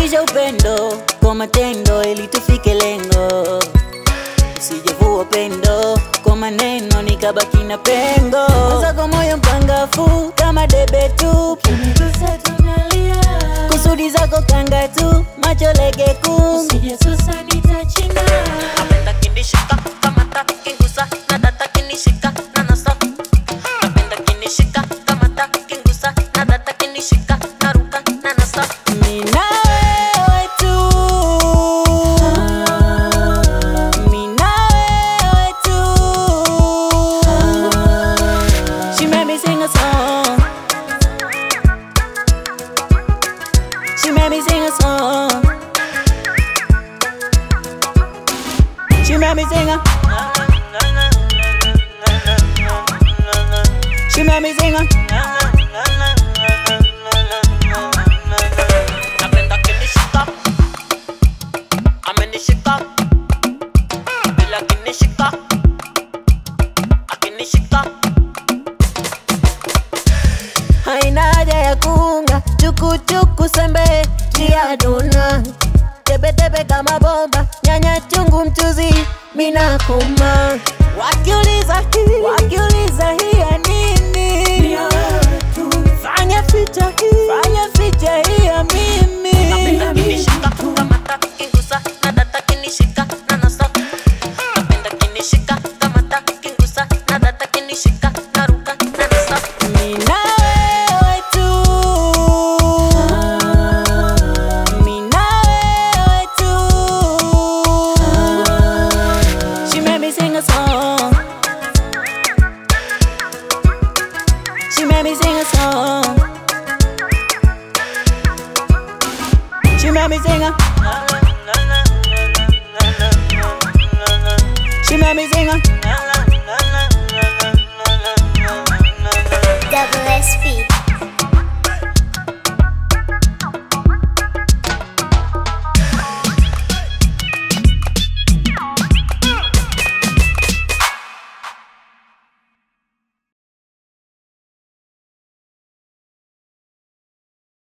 Nifundishe upendo kwa matendo ili tufike lengo, usijevua pendo kwa maneno nikabaki na pengo. Mwenzako moyo mpangafu kama debe tu, Ukinigusa tunalia, kusudi zako kanga tu, macho lege kungu usijesusa nitachina. Napenda kinishika kamata kingusa na data kinishika na nasa. Napenda kinishika kamata kingusa na data kinishika na ruka na nasa. Mina wewe tu, mina wewe tu. She made me sing a song. She made me sing a song. She made me sing a. She made me sing a. Napenda kinishika amenishika bila kinishika akinishika haina haja ya kuunga chukuchuku sembe tia dona tebetebe kama bomba nyanya chungu mchuzi mina kuma wakiuliza hii